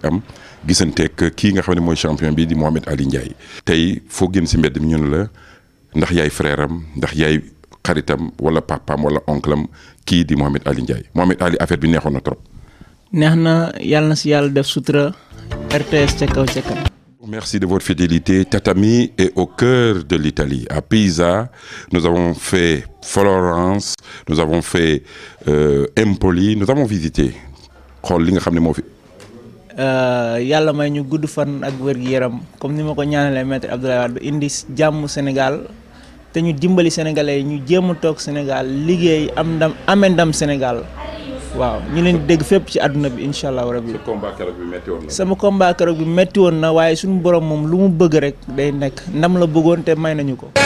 am gisanteeg kii nga xam ne mooy champion bi di Mohamed Ali Ndiaye tey foo génn si mbedd mi ñun la ndax yaay frère am ndax yaay xaritam wala papaam wala oncle am kii di Mohamed Ali Ndiaye Mohamed Ali affaire bi neexoon na trop. neex na yàlla na si yàlla def sutura RTS ca kaw ca kanam. Merci de votre fidélité. Tatami est au cœur de l'Italie. À Pisa, nous avons fait Florence, nous avons fait euh, Empoli, nous avons visité. xool li nga xam ne moo fi. yàlla may ñu gudd fan ak wér-gu-yaram comme ni ma ko ñaanalee maître Abdoulaye Wade indi jàmm Sénégal te ñu dimbali sénégalais yi ñu jéem a toog Sénégal liggéey am ndam amee ndam Sénégal waaw ñu leen di dégg fépp ci àdduna bi incha allah rabi. sa combat keroog bi métti woon na. sama combat keroog bi métti woon na waaye suñu borom moom lu mu bëgg rek day nekk ndam la bëggoon te may nañu ko.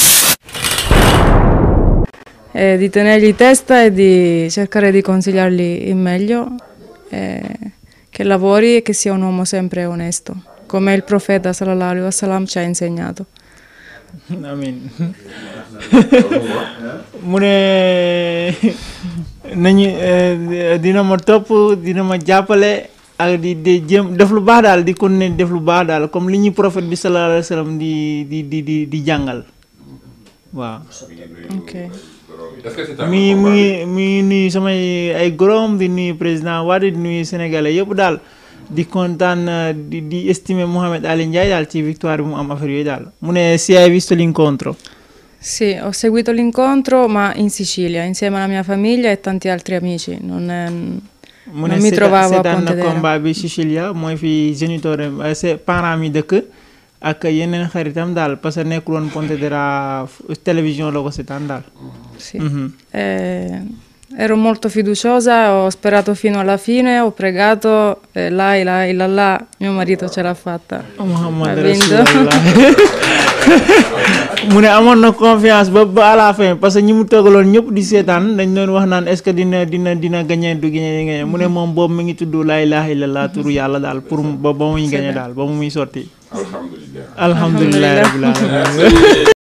Eh, di tenergli testa e di cercare di consigliargli il meglio, eh, che lavori e che sia un uomo sempre onesto, come il profeta sallallahu alaihi wasallam ci ha insegnato. amiin mu ne nañu dina ma topp dina ma jàppale ak di di jëm def lu baax daal di continuer def lu baax daal comme li ñuy prophète bi sallallahu alayhi wa sallam di di di di di jàngal waaw. Ok. mi mi ngi mi ngi nuyu samay ay gorom di nuyu président Wade di nuyu sénégalais yëpp daal di kontaan di di estimer Mohamed Ali Ndiaye daal ci victoire bi mu am affaire yooyu daal mu ne si hai visto l'incontro Sì, ho seguito l'incontro, ma in Sicilia, insieme alla mia famiglia e tanti altri amici. Non, è- mu non ne mi seetaan trovavo a seetaan na Pontedera. combat bi Sicilia mooy fi géniteur ses parents mi dëkk ak yeneen xaritam daal parce que nekkul woon Pontedera f- télévision la ko seetaan daal Sì. Mhm. Eh, ero molto fiduciosa, ho sperato fino alla fine, ho pregato, e là, là, là, là, mio marito ce l'ha fatta. Muhammad Ha vinto. Rasulullah mu ne amoon na confiance ba ba à la fin parce que ñi mu toogaloon ñëpp di seetaan dañ doon wax naan est-ce que dina dina dina gagné du gagné gagné mu ne moom boobu mi ngi tudd laa ilaaha illallah turu yàlla daal pour ba ba muy gagné daal ba mu muy sotti alhamdulilah. alhamdulilah Alhamdulillah. rabbil alamin